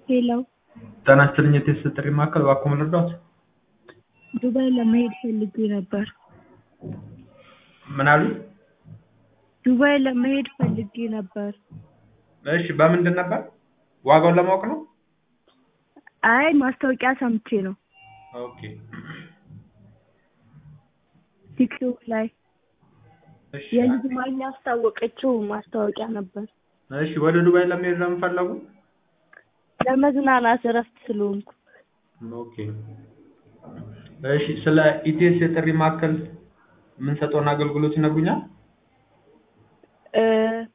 ሄሎ ጤና ይስጥልኝ የቴስት ጥሪ ማዕከል እባክዎ ምን ልርዳዎት? ዱባይ ለመሄድ ፈልጌ ነበር። ምን አሉኝ? ዱባይ ለመሄድ ፈልጌ ነበር። እሺ በምንድን ነበር? ዋጋውን ለማወቅ ነው? አይ ማስታወቂያ ሰምቼ ነው ኦኬ ቲክቶክ ላይ እሺ የልጅ ማኛ ያስታወቀችው ማስታወቂያ ነበር። እሺ ወደ ዱባይ ለመሄድ ለምን ፈለጉ? ለመዝናናት እረፍት ስለሆንኩ ኦኬ እሺ ስለ ኢቲኤስ የጥሪ ማዕከል የምንሰጠውን አገልግሎት ይነግሩኛል? እ